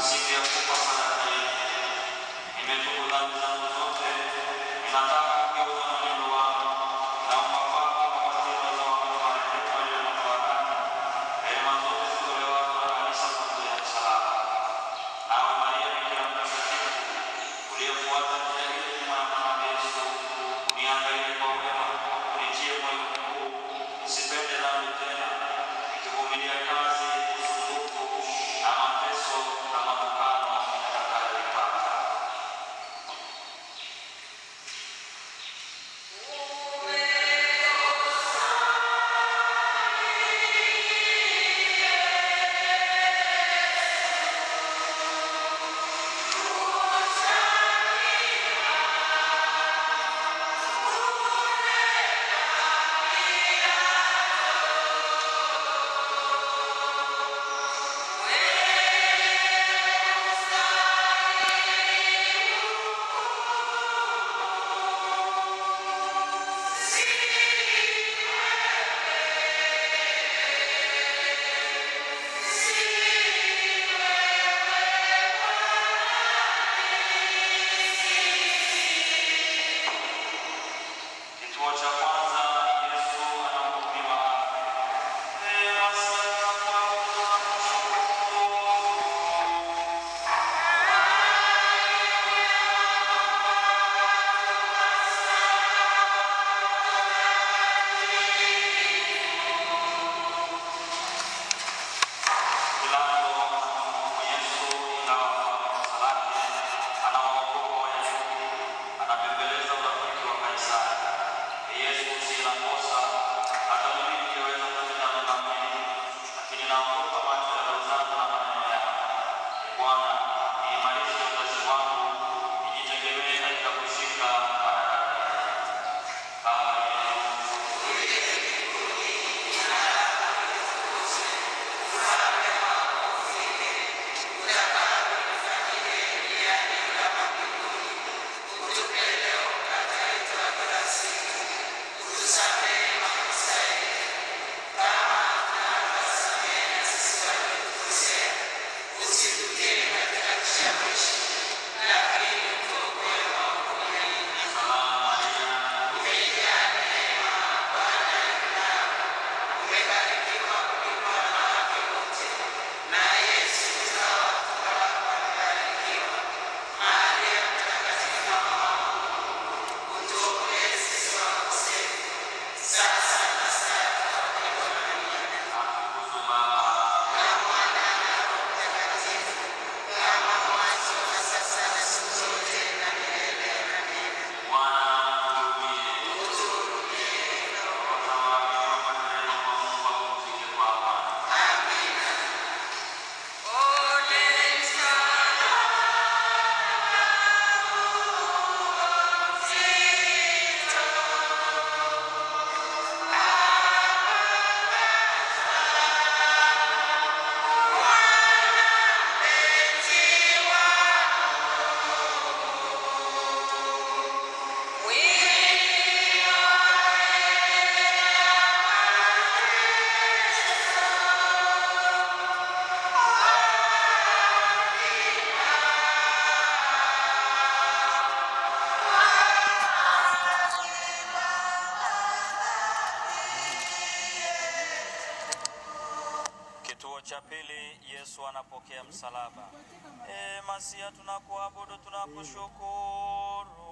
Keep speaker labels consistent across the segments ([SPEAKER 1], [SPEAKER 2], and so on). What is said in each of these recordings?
[SPEAKER 1] siku ya kufa sadaka yenu. Nimetubu dhambi zangu zote, ninataka kugeuza mwenendo wangu. Naomba kwako kwa matendo za marehemu waliokuwa ndani, rehema zote zitolewazo na kanisa kwa njia ya msalaba. Nawe Maria Bikira mtakatifu, uliyefuata njia ile nyuma ya mwana Yesu, uniangalie kwa wema, unitie moyo mkuu, nisipende dhambi tena, nikivumilia kazi, usumbufu na mateso na matukano nitakayoipata. Kituo cha kwanza Yesu anahukumiwa afe. Neema sana kwako tunakushukuru. Pilato anamhukumu Yesu ingawa kwa kosa lake anawaogopa Wayahudi, anabembeleza urafiki wa Kaisari. Yesu sina kosa, hata mimi ningeweza kutenda mema mengi, lakini naogopa macho ya roho zangu na maneno yako. Bwana, niimarishe utashi wangu, nijitegemee katika kushika madaraka yako. Baba yetu atukuzwe Baba Bwana tuhurumie. Watawaamini wapate kwa Mungu wapumzike kwa amani. Kituo cha pili, Yesu anapokea msalaba. E, Masia, tunakuabudu, tunakushukuru.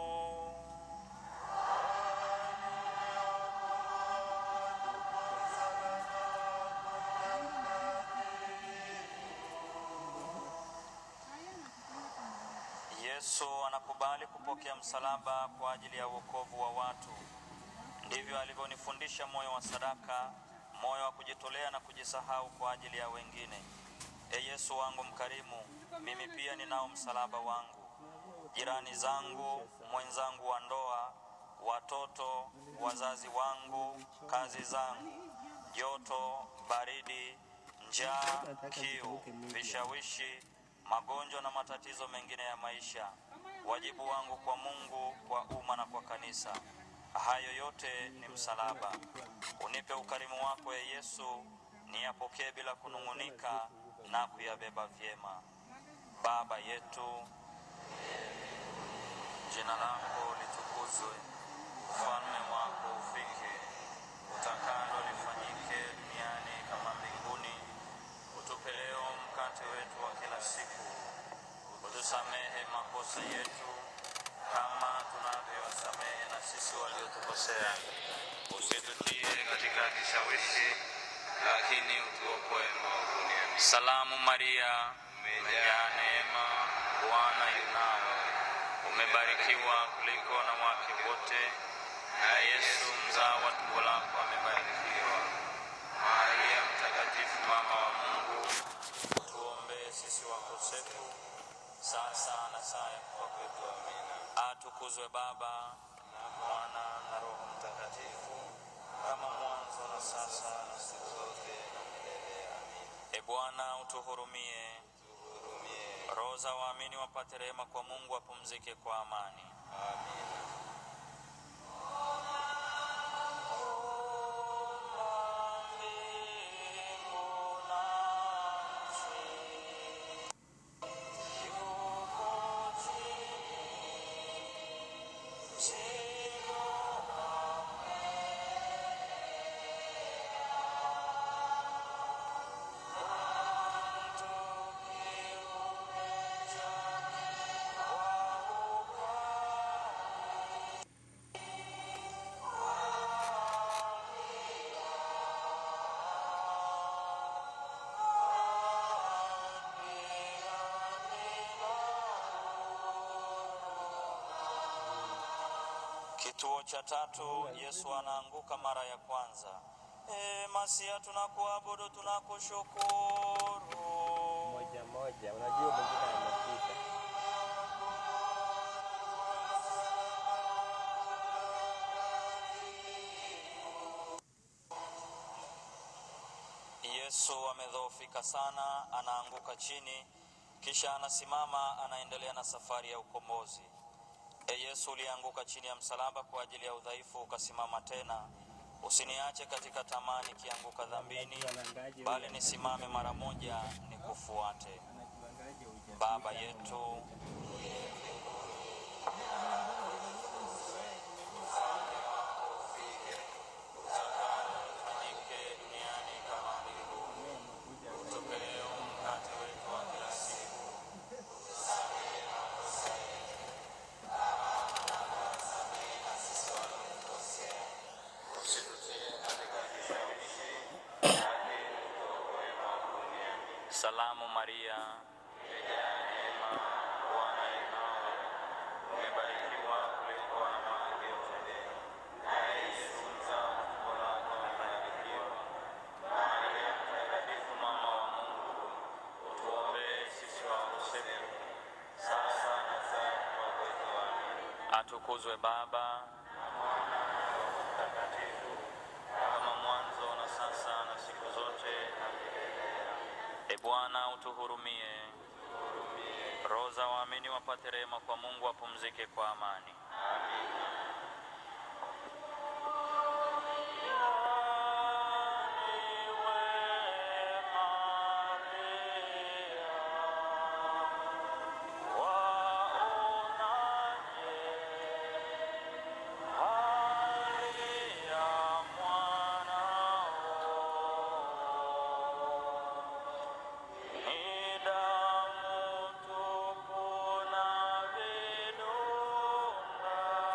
[SPEAKER 1] Yesu anakubali kupokea msalaba kwa ajili ya wokovu wa watu. Ndivyo alivyonifundisha moyo wa sadaka, moyo wa kujitolea na kujisahau kwa ajili ya wengine. E Yesu wangu mkarimu, mimi pia ninao msalaba wangu, jirani zangu, mwenzangu wa ndoa, watoto, wazazi wangu, kazi zangu, joto, baridi, njaa, kiu, vishawishi, magonjwa na matatizo mengine ya maisha, wajibu wangu kwa Mungu, kwa umma na kwa kanisa. Hayo yote ni msalaba. Unipe ukarimu wako, e Yesu, niyapokee bila kunung'unika na kuyabeba vyema. Baba yetu, jina lako litukuzwe, ufalme wako ufike, utakalo lifanyike duniani kama mbinguni. Utupe leo mkate wetu wa kila siku, utusamehe makosa yetu kama tunavyowasamehe na sisi waliotukosea, usitutie katika kishawishi, lakini utuokoe maovuni. Salamu Maria, umejaa neema, Bwana yu nawe, umebarikiwa kuliko wanawake wote, na Yesu mzao wa tumbo lako amebarikiwa. Maria Mtakatifu, mama wa Mungu, tuombee sisi wakosefu sasa na saa ya kufa kwetu. Amina. Atukuzwe Baba na Mwana na Roho Mtakatifu, kama mwanzo na sasa na siku zote na milele. Amina. E Bwana, utuhurumie. Roho za waamini wapate rehema kwa Mungu, wapumzike kwa amani. Amina. Kituo cha tatu, Yesu anaanguka mara ya kwanza. E, Masia, tunakuabudu, tunakushukuru.
[SPEAKER 2] moja moja, unajua mwingine amepita.
[SPEAKER 1] Yesu amedhoofika sana, anaanguka chini, kisha anasimama, anaendelea na safari ya ukombozi. E Yesu, ulianguka chini ya msalaba kwa ajili ya udhaifu, ukasimama tena. Usiniache katika tamaa nikianguka dhambini, bali nisimame mara moja nikufuate. Baba yetu ufanyike duniani kama mbinguni. Utupe leo mkate wetu wa kila siku. Salamu Maria, umejaa neema, Bwana yu nawe, umebarikiwa kuliko wanawake wote, na Yesu mzao wa tumbo lako amebarikiwa. Maria Mtakatifu, mama wa Mungu, utuombee sisi wakosefu, sasa na saa ya kufa kwetu. Amina. Atukuzwe Baba na Mwana na Roho Mtakatifu, kama mwanzo na sasa na siku zote na milele. E Bwana, utuhurumie. Roho za waamini wapate rehema kwa Mungu, wapumzike kwa amani. Ni damu tupu na vidonda,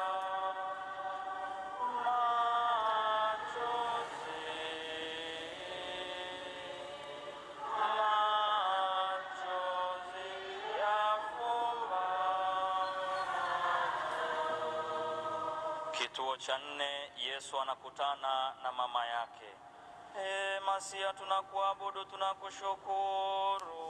[SPEAKER 1] machozi, machozi yafumba Kituo cha nne, Yesu anakutana na mama yake. E, Masia, tunakuabudu, tunakushukuru.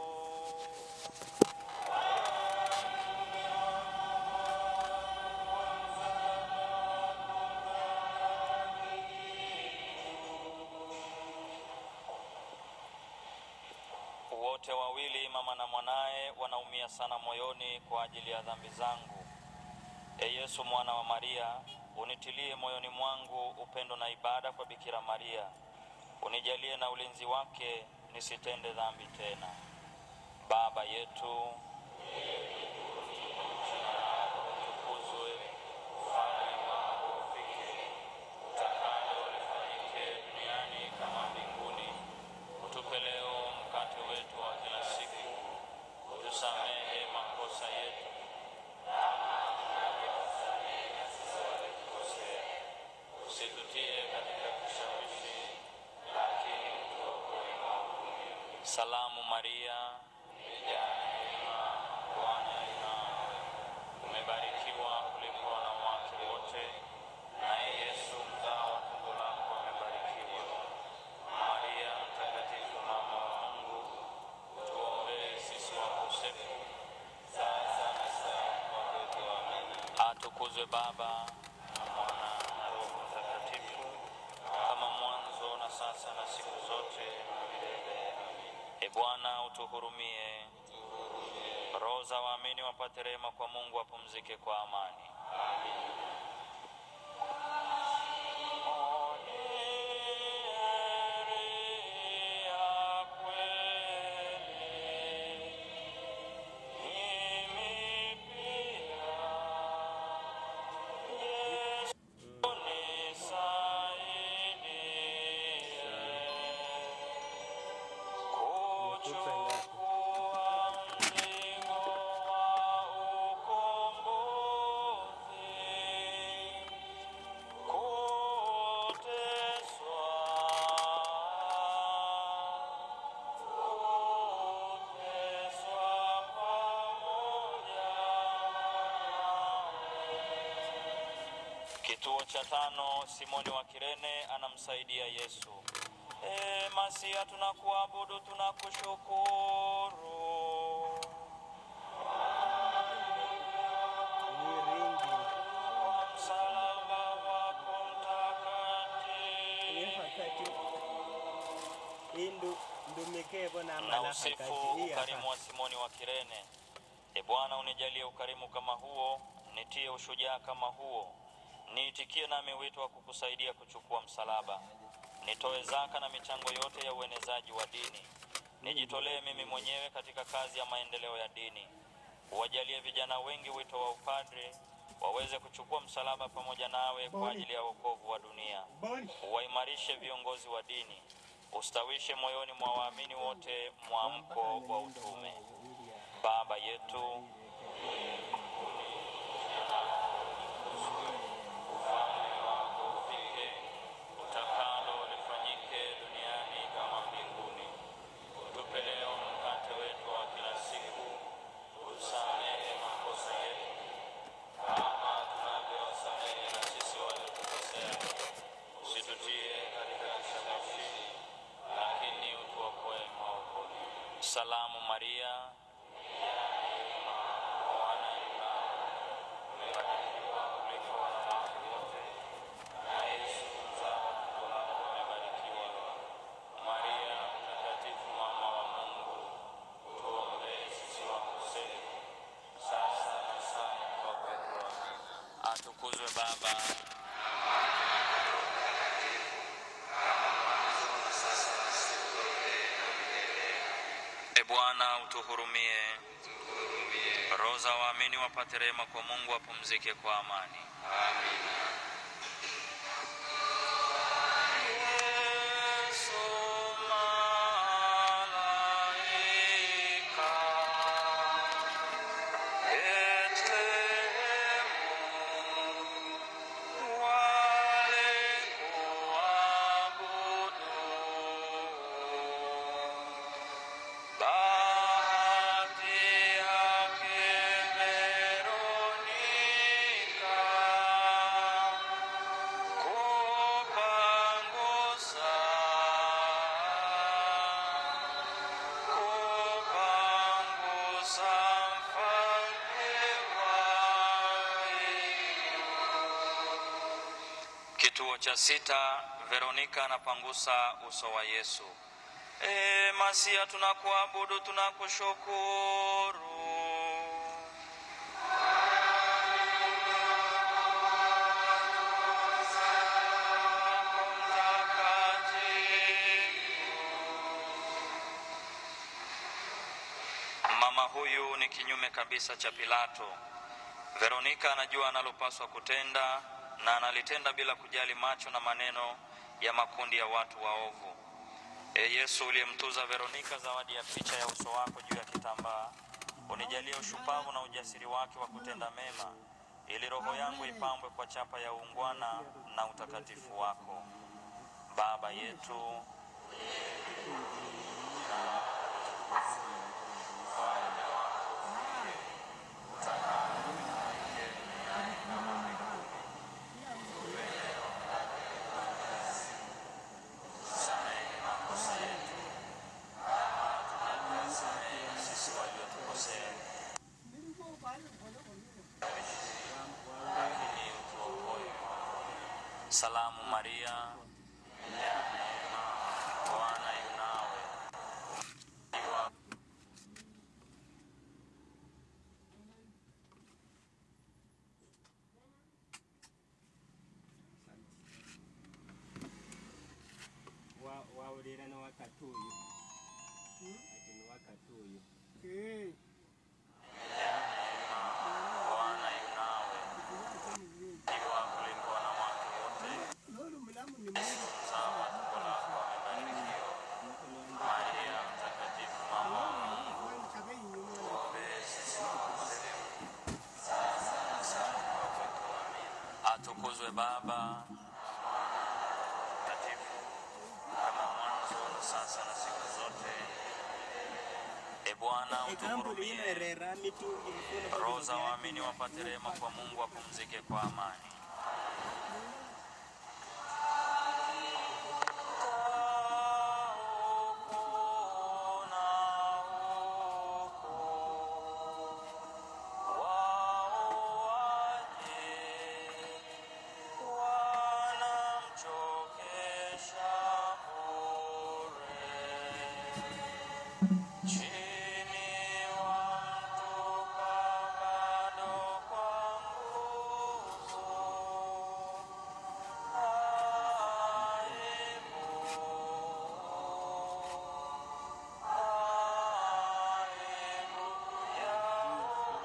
[SPEAKER 1] Wote wawili mama na mwanaye wanaumia sana moyoni kwa ajili ya dhambi zangu. E Yesu mwana wa Maria, unitilie moyoni mwangu upendo na ibada kwa Bikira Maria. Unijalie na ulinzi wake nisitende dhambi tena. Baba yetu Maria, umejaa neema, Bwana yu nawe, umebarikiwa kuliko wanawake wote, naye Yesu mzao wa tumbo lako amebarikiwa. Maria mtakatifu, mama wa Mungu, tuombee sisi wakosefu, sasa na saa ya kufa kwetu. Amina. Atukuzwe Baba na Mwana na Roho Mtakatifu, kama mwanzo na sasa na siku zote na milele. Amina. E Bwana utuhurumie. Roho za waamini wapate rehema kwa Mungu, wapumzike kwa amani.
[SPEAKER 2] Umekufa ngapi?
[SPEAKER 1] Kituo cha tano, Simoni wa Kirene anamsaidia Yesu. E, Masia, tunakuabudu, tunakushukuru.
[SPEAKER 2] Ni ringi.
[SPEAKER 1] Msalaba wako
[SPEAKER 2] Iyo
[SPEAKER 1] mtakatifu.
[SPEAKER 2] hakati indu ndumikevo na
[SPEAKER 1] na
[SPEAKER 2] mala
[SPEAKER 1] usifu
[SPEAKER 2] hakati iya
[SPEAKER 1] ukarimu wa Simoni wa Kirene. E Bwana, unijalie ukarimu kama huo, nitie ushujaa kama huo, niitikie nami wito wa kukusaidia kuchukua msalaba, nitoe zaka na michango yote ya uenezaji wa dini, nijitolee mimi mwenyewe katika kazi ya maendeleo ya dini, uwajalie vijana wengi wito wa upadre, waweze kuchukua msalaba pamoja nawe kwa ajili ya wokovu wa dunia uwaimarishe viongozi wa dini, ustawishe moyoni mwa waamini wote mwamko wa utume. Baba yetu ufalme wako ufike, utakalo lifanyike duniani kama mbinguni. Utupe leo mkate wetu wa kila siku, usamehe makosa yetu kama tunavyowasamehe na sisi waliotukosea, usitutie katika kishawishi, lakini utuokoe maovuni. Salamu Maria, Bwana yu nawe, umebarikiwa kuliko wanawake wote, na Yesu mzao wa tumbo lako amebarikiwa. Maria mtakatifu, mama wa Mungu, tuombee sisi wakosefu, sasa na saa ya kufa kwetu. Amina. Atukuzwe Baba E Bwana utuhurumie. Roho za waamini wapate rehema kwa Mungu, wapumzike kwa amani. Yesu malaika, Betlehemu, wale kuabudu Bahati yake Veronika kupangusa kupangusa mfalme wa Kituo cha sita, Veronika anapangusa uso wa Yesu. E, Masia, tunakuabudu, tunakushukuru. Mama huyu ni kinyume kabisa cha Pilato. Veronika anajua analopaswa kutenda na analitenda bila kujali macho na maneno ya makundi ya watu waovu. E Yesu uliyemtuza Veronika zawadi ya picha ya uso wako juu ya kitambaa, unijalie ushupavu na ujasiri wake wa kutenda mema, ili roho yangu ipambwe kwa chapa ya uungwana na utakatifu wako. Baba yetu Salamu Maria, ya neema, Bwana yu nawe. Umebarikiwa
[SPEAKER 2] Wa- waulira ni wakatuyu ati ni wakatuyu
[SPEAKER 1] Bwana yu nawe. Umebarikiwa kuliko wanawake wote. Mzao wa tumbo lako amebarikiwa. Maria mtakatifu, mama wa Mungu, tuombee sisi wakosefu, sasa na saa ya kufa kwetu. Amina. Atukuzwe Baba Mtakatifu, kama mwanzo na sasa na siku zote. E Bwana,
[SPEAKER 2] ekambu
[SPEAKER 1] utuhurumie.
[SPEAKER 2] linerera mitungi mikono
[SPEAKER 1] Roho za waamini wapate rehema kwa Mungu, wapumzike kwa amani. Chini wamtupa bado kwa nguvu. Aibu, aibu yao.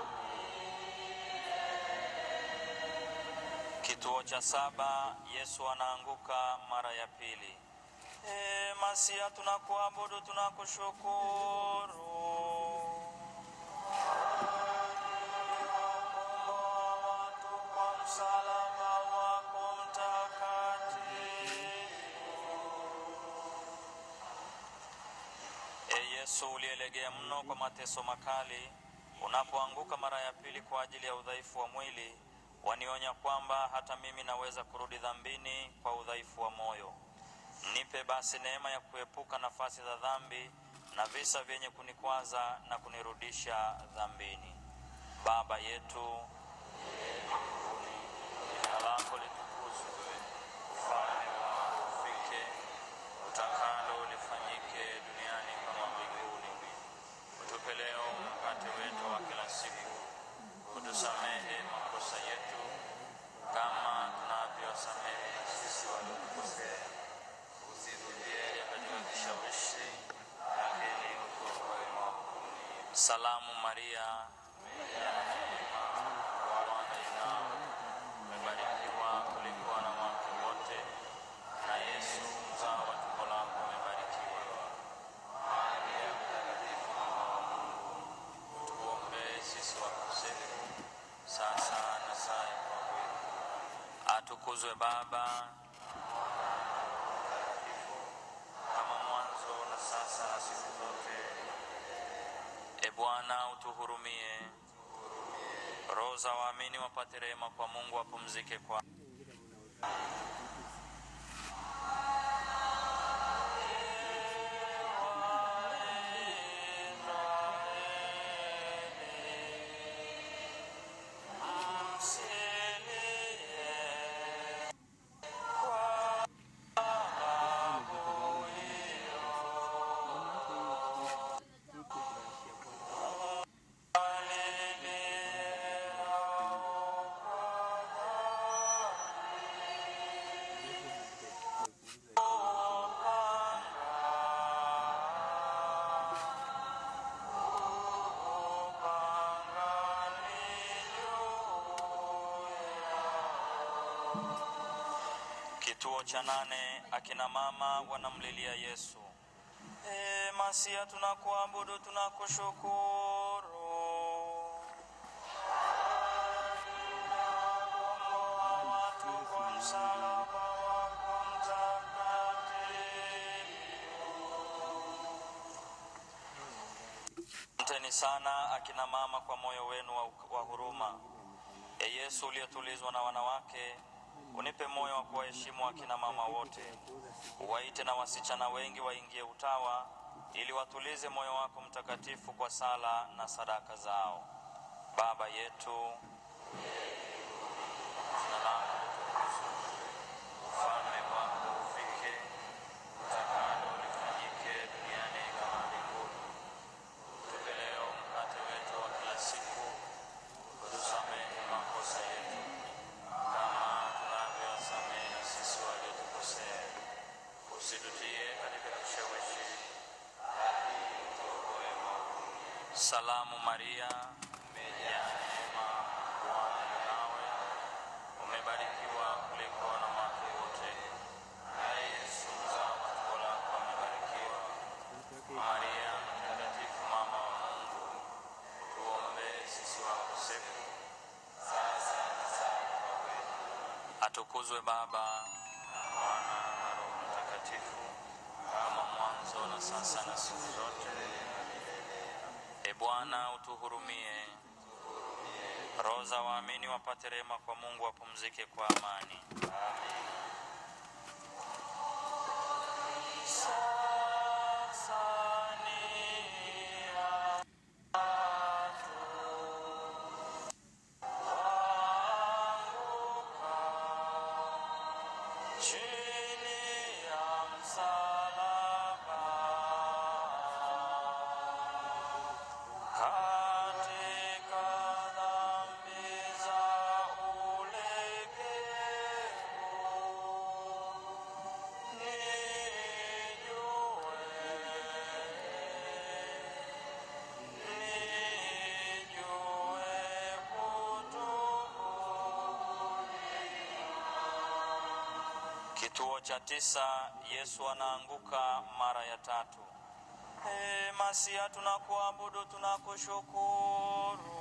[SPEAKER 1] Kituo cha saba, Yesu anaanguka mara ya pili. E, Masia, tunakuabudu, tunakushukuru. watu kwa msalaba wako mtakatifu. E Yesu uliyelegea mno kwa mateso makali, unapoanguka mara ya pili kwa ajili ya udhaifu wa mwili, wanionya kwamba hata mimi naweza kurudi dhambini kwa udhaifu wa moyo. Nipe basi neema ya kuepuka nafasi za dhambi na visa vyenye kunikwaza na kunirudisha dhambini. Baba yetu mbinguni, jina lako litukuzwe, ufalme wako ufike, utakalo lifanyike duniani kama mbinguni. Utupe leo mkate wetu wa kila siku, utusamehe makosa yetu kama tunavyosamehe na sisi waliotukosea, usitutie katika kishawishi, lakini utuokoe maovuni. Salamu Maria, ya neema, Bwana yu nawe, umebarikiwa kuliko wanawake wote, na Yesu mzao wa tumbo lako umebarikiwa. Maria mtakatifu, mama wa Mungu, utuombee sisi wakosefu, sasa na saa ya kufa kwetu. Atukuzwe Baba kama mwanzo na sasa na siku zote. E Bwana, utuhurumie. Roho za waamini wapate rehema kwa Mungu, wapumzike kwa Kituo cha nane, akina mama wanamlilia Yesu. E, Masia, tunakuabudu, tunakushukuru. Komboa watu kwa msalaba wako mtakatifu. Asanteni sana akina mama kwa moyo wenu wa, wa huruma. E Yesu uliyetulizwa na wanawake, unipe moyo wa kuwaheshimu akina mama wote. Uwaite na wasichana wengi waingie utawa, ili watulize moyo wako mtakatifu kwa sala na sadaka zao. Baba yetu, jina lako litukuzwe, ufalme wako ufike, utakalo lifanyike duniani kama mbinguni. Tupe leo mkate wetu wa kila siku, utusamehe makosa yetu kama tunavyowasamehe sisi waliotukosea, usitutie katika kishawishi, tuokoe maovu. Salamu Maria, umejaa neema, Bwana yu nawe, umebarikiwa kuliko wanawake wote, naye Yesu mzao wa tumbo lako amebarikiwa. Maria mtakatifu, mama wa Mungu, tuombee sisi wakosefu, sasa na saa ya kufa kwetu. Atukuzwe Baba na Mwana na Roho Mtakatifu, kama mwanzo na sasa na siku zote. E Bwana, utuhurumie. Roho za waamini wapate rehema kwa Mungu, wapumzike kwa amani. Sasa ni chini ya msalaba katika dhambi za ulegevu nijue nijue kutubu Kituo cha tisa, Yesu anaanguka mara ya tatu. Ee Masia, tunakuabudu, tunakushukuru.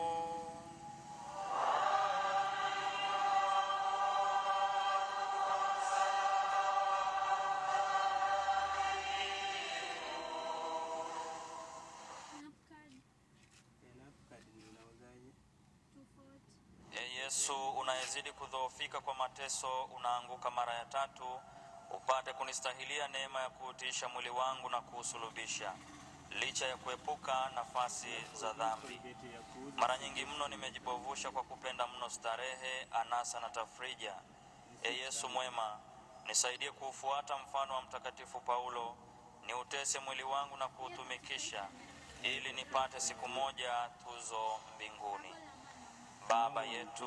[SPEAKER 3] Napkad
[SPEAKER 2] Napkad ninauzaje?
[SPEAKER 3] tofauti
[SPEAKER 1] Ee Yesu, unayezidi kudhoofika kwa mateso, unaanguka mara ya tatu, upate kunistahilia neema ya kuutiisha mwili wangu na kuusulubisha, licha ya kuepuka nafasi za dhambi.
[SPEAKER 2] Kolgeti ya kuuza.
[SPEAKER 1] Mara nyingi mno nimejibovusha kwa kupenda mno starehe, anasa na tafrija. E Yesu mwema, nisaidie kuufuata mfano wa Mtakatifu Paulo, niutese mwili wangu na kuutumikisha, ili nipate siku moja tuzo mbinguni. Baba yetu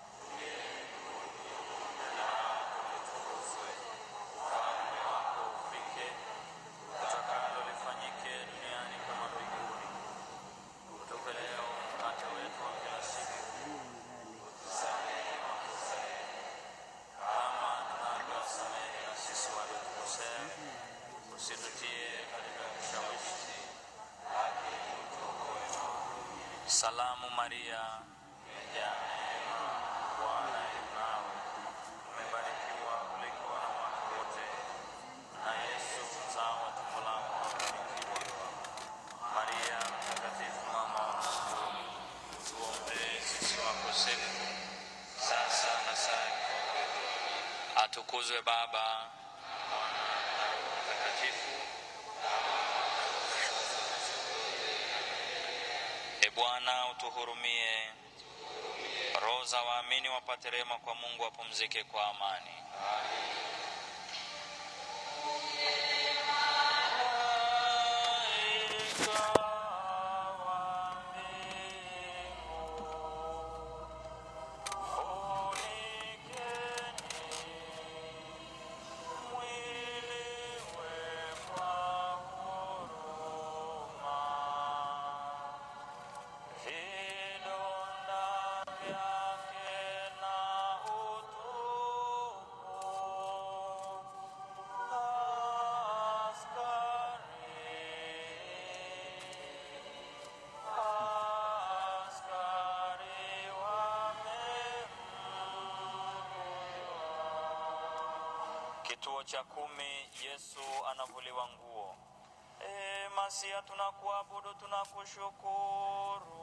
[SPEAKER 1] ufalme wako ufike, utakalo lifanyike duniani kama mbinguni. Utupe leo mkate wetu wa kila siku, utusamehe makosa yetu kama tunavyowasamehe na sisi waliotukosea, usitutie katika kishawishi, lakini utuokoe maovu. Salamu Maria, umejaa neema, Bwana yu nawe, umebarikiwa kuliko wanawake wote, na Yesu mzao wa tumbo lako amebarikiwa. Maria mtakatifu, mama wa Mungu, tuombee sisi wakosefu, sasa na saa ya kufa kwetu. Atukuzwe Baba, Mwana na Roho Mtakatifu. E Bwana, utuhurumie. Roho za waamini wapate rehema kwa Mungu, wapumzike kwa amani. Vidonda vyake na utupu askari wamemua. Kituo cha kumi, Yesu anavuliwa nguo. E, Masia, tunakuabudu, tunakushukuru.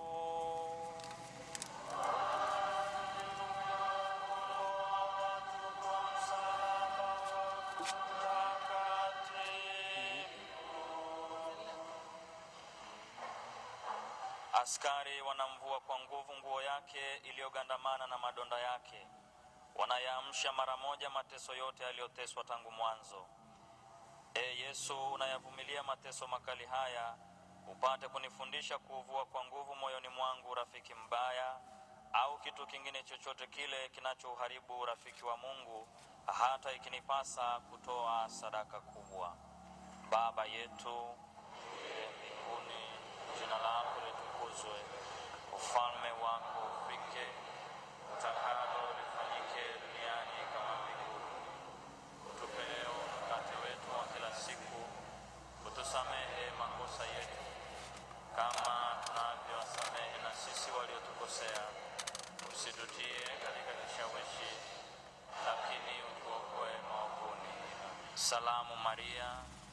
[SPEAKER 1] Askari wanamvua kwa nguvu nguo yake iliyogandamana na madonda yake. wanayaamsha mara moja mateso yote yaliyoteswa tangu mwanzo. E Yesu, unayavumilia mateso makali haya, upate kunifundisha kuuvua kwa nguvu moyoni mwangu urafiki mbaya au kitu kingine chochote kile kinachouharibu urafiki wa Mungu, hata ikinipasa kutoa sadaka kubwa. Baba yetu uliye mbinguni, jina lako litukuzwe, ufalme wako ufike, utakalo lifanyike duniani kama mbinguni. Utupe leo mkate wetu wa kila siku, utusamehe makosa yetu kama tunavyowasamehe na sisi waliotukosea, usitutie katika kishawishi, lakini utuokoe maovuni. Salamu Maria,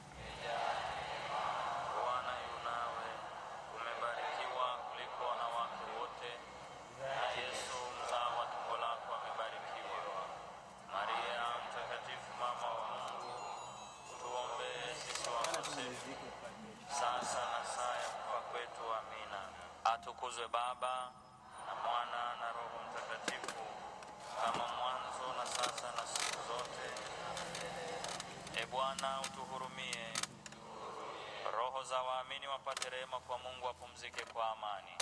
[SPEAKER 1] Bwana yu nawe, umebarikiwa kuliko wanawake wote, na Yesu mzao wa tumbo lako amebarikiwa. Maria Mtakatifu, mama wa Mungu, tuombee sisi wakosefu sasa na saa ya kufa kwetu. Amina. Atukuzwe Baba na Mwana na Roho Mtakatifu, kama mwanzo na sasa na siku zote. E Bwana, utuhurumie. Roho za waamini wapate rehema kwa Mungu, wapumzike kwa amani.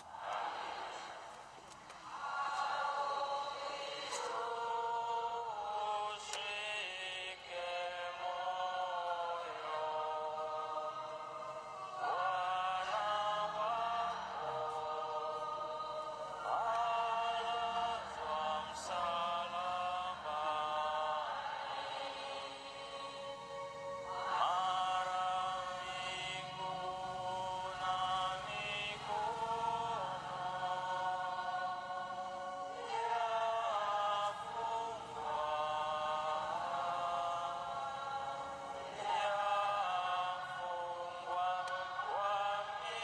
[SPEAKER 1] Ushike moyo Bwana wako alazwa msalabani, mara mbingu na mikono yafungwa kwa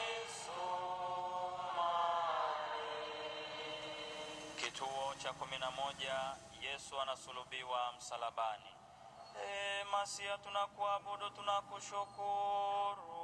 [SPEAKER 1] misumari. Kituo cha kumi na moja. Yesu anasulubiwa msalabani. E Masia, tunakuabudu, tunakushukuru.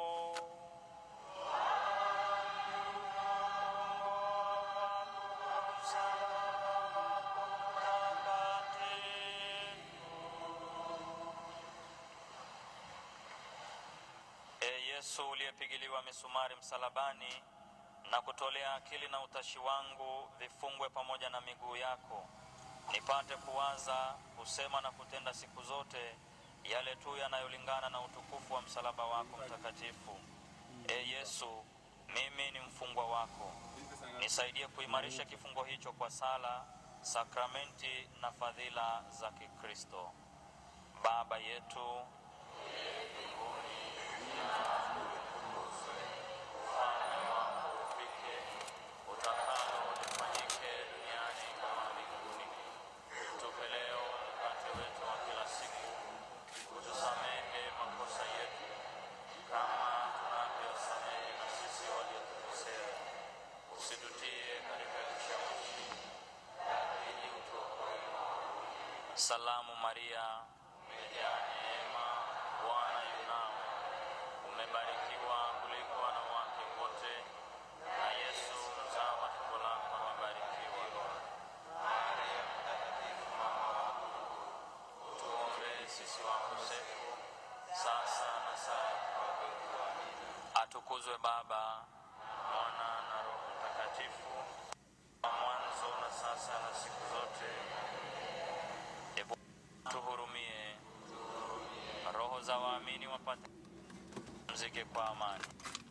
[SPEAKER 1] E Yesu uliyepigiliwa misumari msalabani na kutolea akili na utashi wangu vifungwe pamoja na miguu yako, nipate kuwaza, kusema na kutenda siku zote yale tu yanayolingana na utukufu wa msalaba wako mtakatifu. E Yesu, mimi ni mfungwa wako, nisaidie kuimarisha kifungo hicho kwa sala, sakramenti na fadhila za Kikristo. Baba yetu ufalme wako ufike, utakalo lifanyike duniani kama mbinguni. Tupe leo mkate wetu wa kila siku, utusamehe makosa yetu kama tunavyosamehe na sisi waliotukosea, usitutie katika kishawishi, lakini utuokoe maovuni. Salamu Maria, umejaa neema, Bwana yu nawe umebarikiwa kuliko wanawake wote, na Yesu mzao wa tumbo lako amebarikiwa. Maria Mtakatifu, mama wa Mungu, tuombee sisi wakosefu, sasa na saa ya kufa kwetu. Amina. Atukuzwe Baba, Mwana na Roho Mtakatifu, wa mwanzo na sasa na siku zote. E Bwana, tuhurumie. Roho za waamini wapate mzike kwa amani.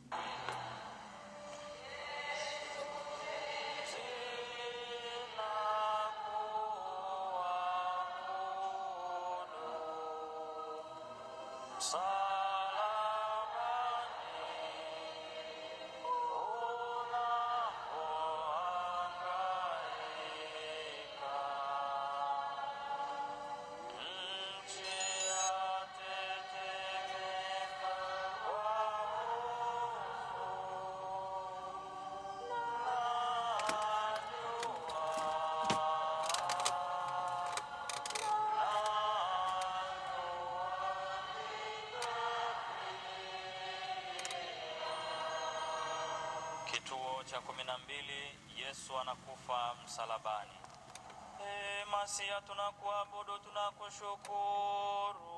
[SPEAKER 1] Nchi yatetemeka kwa Kituo cha kumi na mbili. Yesu anakufa msalabani. Ee Masia, tunakuabudu, tunakushukuru.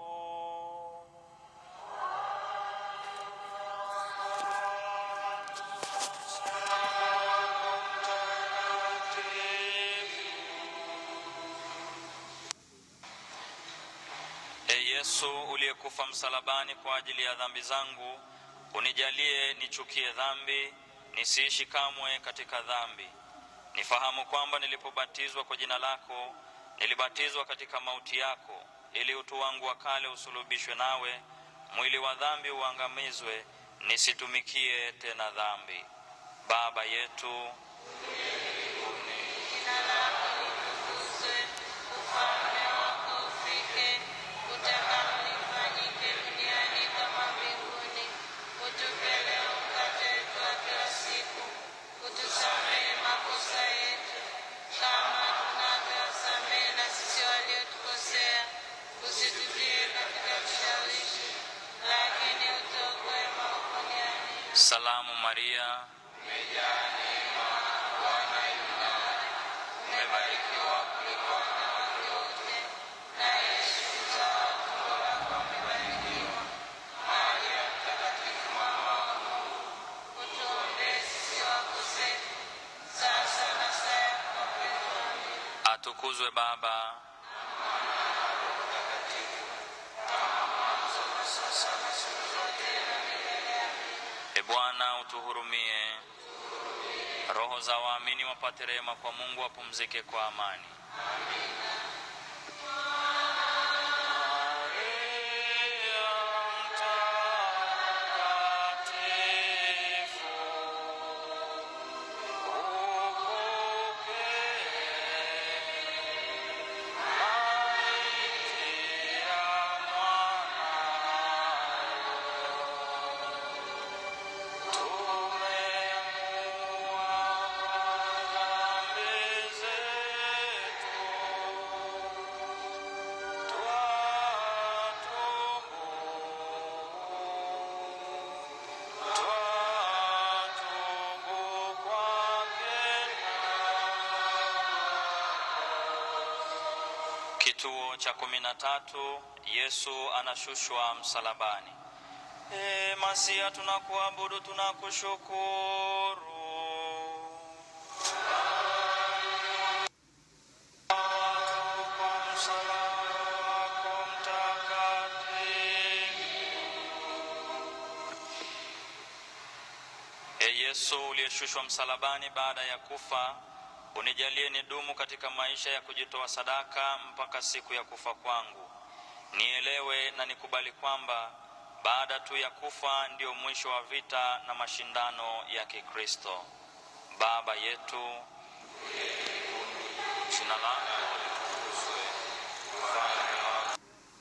[SPEAKER 1] E Yesu uliyekufa msalabani kwa ajili ya dhambi zangu, unijalie nichukie dhambi, nisiishi kamwe katika dhambi. Nifahamu kwamba nilipobatizwa kwa jina lako, nilibatizwa katika mauti yako, ili utu wangu wa kale usulubishwe nawe, mwili wa dhambi uangamizwe, nisitumikie tena dhambi. Baba yetu
[SPEAKER 4] Jina lako litukuzwe, ufalme wako ufike, utakalo lifanyike duniani kama mbinguni. Utupe leo mkate wetu wa kila siku, utusamehe makosa yetu kama tunavyowasamehe na sisi waliotukosea, usitutie katika kishawishi, lakini utuokoe maovuni. Amina.
[SPEAKER 1] Salamu Maria,
[SPEAKER 4] umebarikiwa kuliko wanawake wote, na Yesu mzao wa tumbo lako amebarikiwa. Maria Mtakatifu, mama wa Mungu, utuombee sisi wakosefu, sasa na saa ya kufa kwetu. Amina.
[SPEAKER 1] atukuzwe Baba E Bwana utuhurumie. Roho za waamini wapate rehema kwa Mungu, wapumzike kwa amani. Kituo cha kumi na tatu. Yesu anashushwa msalabani. E Masia, tunakuabudu, tunakushukuru. Kwa msalaba wako mtakatifu. E Yesu uliyeshushwa msalabani baada ya kufa, unijalie nidumu katika maisha ya kujitoa sadaka mpaka siku ya kufa kwangu. Nielewe na nikubali kwamba baada tu ya kufa ndio mwisho wa vita na mashindano ya Kikristo. Baba yetu, jina lako litukuzwe, ufalme wako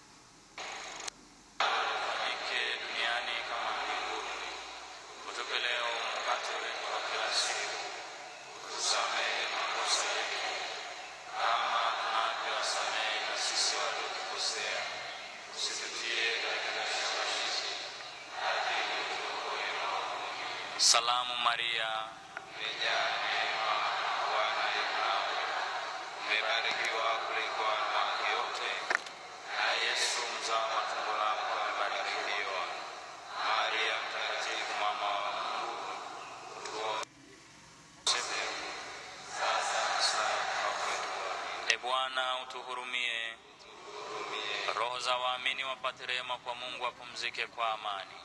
[SPEAKER 1] ufanyike duniani kama mbinguni. Utupe leo mkate wetu wa kila siku, utusamehe makosa yetu kama tunavyowasamehe na sisi waliotukosea, usitutie katika kishawishi, lakini utuokoe maovuni. Salamu Maria,
[SPEAKER 5] umejaa neema, Bwana yu nawe, umebarikiwa kuliko wanawake wote,
[SPEAKER 1] na Yesu mzao wa tumbo lako amebarikiwa.
[SPEAKER 5] Maria Mtakatifu, mama wa Mungu, tuombee sasa na saa ya kufa kwetu. Amina.
[SPEAKER 1] E Bwana utuhurumie. Roho za waamini wapate rehema kwa Mungu, wapumzike kwa amani.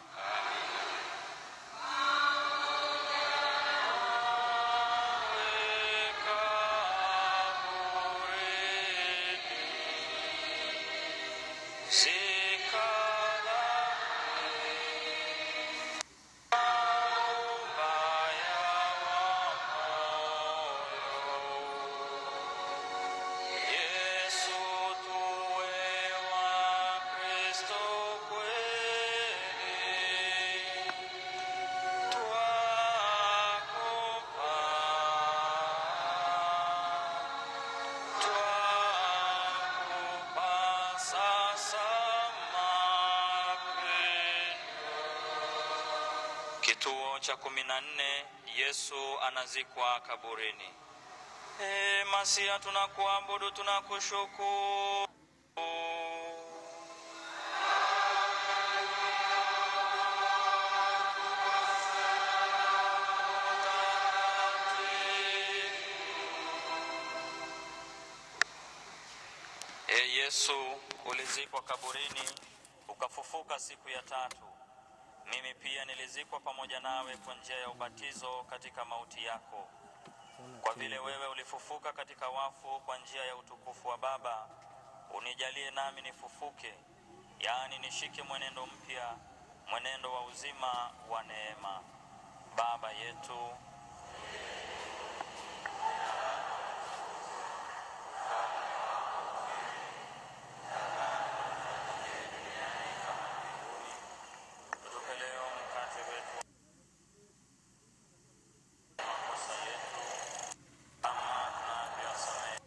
[SPEAKER 1] Yesu tuwe wa Kristo kweli, twakupa, twakupa sasa mapendo. Kituo cha kumi na nne. Yesu anazikwa kaburini. E Masia, tunakuabudu, tunakushukuru. E Yesu, ulizikwa kaburini, ukafufuka siku ya tatu. Mimi pia nilizikwa pamoja nawe kwa njia ya ubatizo katika mauti yako. Kwa vile wewe ulifufuka katika wafu kwa njia ya utukufu wa Baba, unijalie nami nifufuke, yaani nishike mwenendo mpya, mwenendo wa uzima wa neema. Baba yetu Tupe leo mkate wetu wa makosa yetu kama tunavyosamehe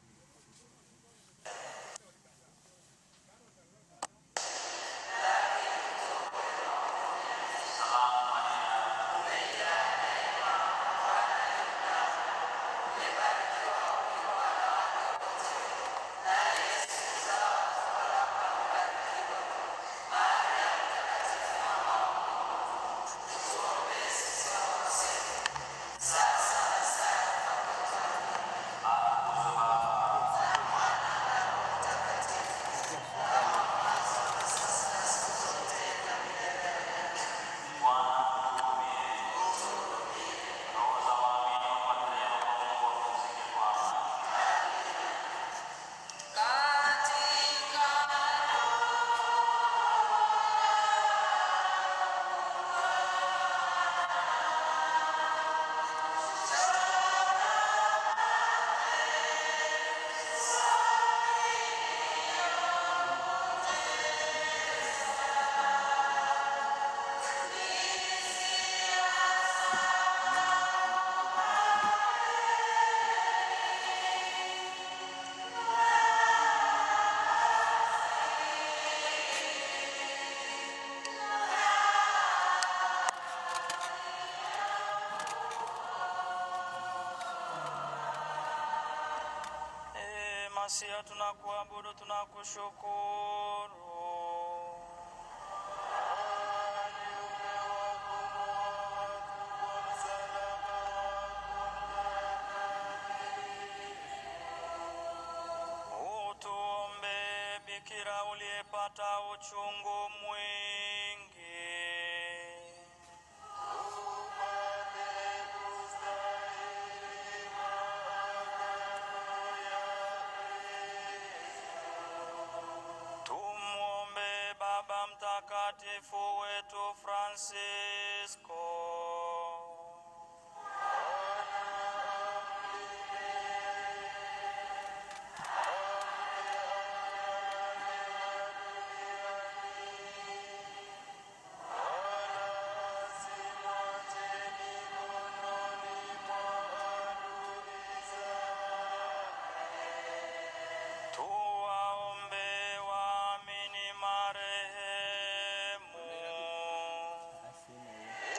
[SPEAKER 1] E Masia, tunakuabudu, tunakushukuru. Utuombe Bikira uliyepata uchungu mwingi. Tumwombe Baba Mtakatifu wetu Francisco. Tuwaombe waamini marehemu.
[SPEAKER 2] asina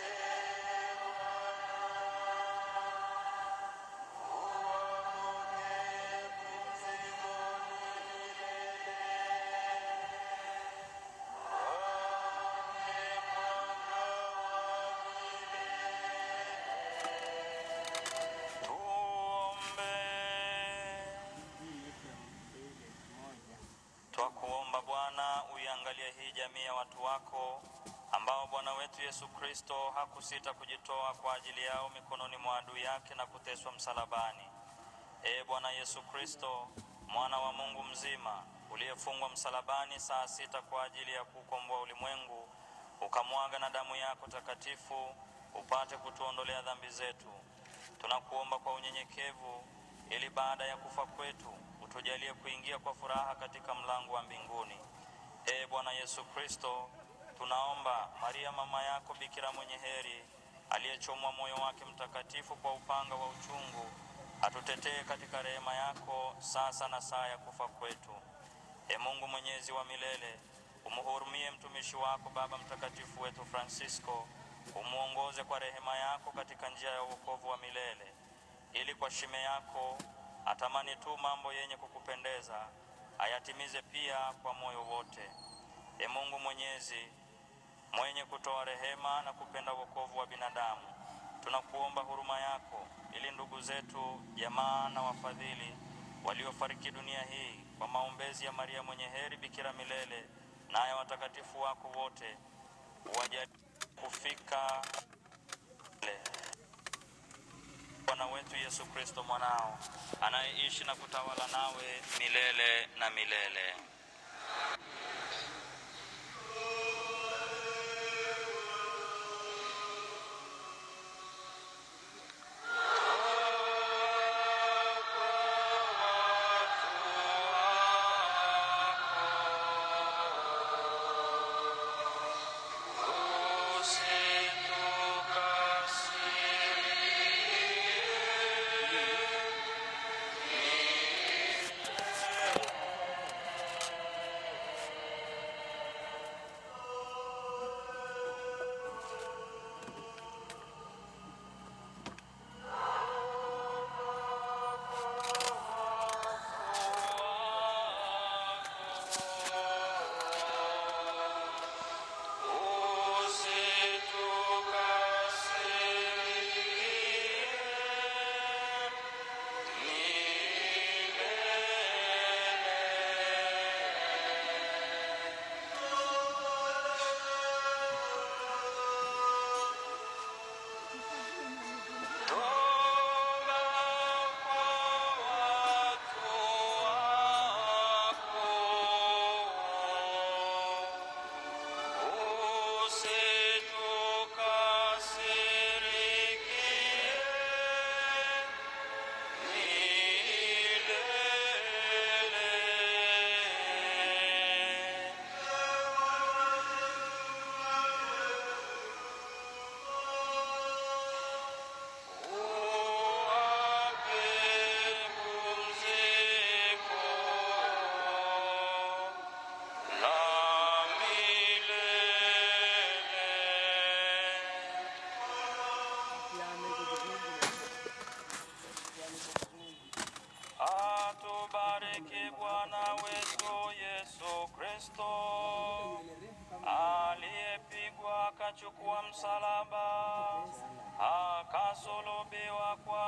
[SPEAKER 1] Tuombe.
[SPEAKER 2] hii yetu ya mbele moja
[SPEAKER 1] Twakuomba Bwana, uiangalie hii jamii ya watu wako ambao Bwana wetu Yesu Kristo hakusita kujitoa kwa ajili yao mikononi mwa adui yake na kuteswa msalabani. Ee Bwana Yesu Kristo, mwana wa Mungu mzima, uliyefungwa msalabani saa sita kwa ajili ya kukomboa ulimwengu, ukamwaga na damu yako takatifu upate kutuondolea dhambi zetu. Tunakuomba kwa unyenyekevu, ili baada ya kufa kwetu utujalie kuingia kwa furaha katika mlango wa mbinguni. Ee Bwana Yesu Kristo, tunaomba Maria mama yako Bikira mwenye heri, aliyechomwa moyo wake mtakatifu kwa upanga wa uchungu, atutetee katika rehema yako sasa na saa ya kufa kwetu. E Mungu mwenyezi wa milele, umhurumie mtumishi wako Baba Mtakatifu wetu Francisco, umwongoze kwa rehema yako katika njia ya wokovu wa milele, ili kwa shime yako atamani tu mambo yenye kukupendeza, ayatimize pia kwa moyo wote. E Mungu Mwenyezi, mwenye kutoa rehema na kupenda wokovu wa binadamu, tunakuomba huruma yako ili ndugu zetu, jamaa na wafadhili waliofariki dunia hii kwa maombezi ya Maria mwenye heri Bikira milele na ya watakatifu wako wote wajalie kufika milele. Bwana wetu Yesu Kristo mwanao anayeishi na kutawala nawe milele na milele. Atubariki Bwana wetu Yesu Kristo aliyepigwa akachukua msalaba akasulubiwa kwa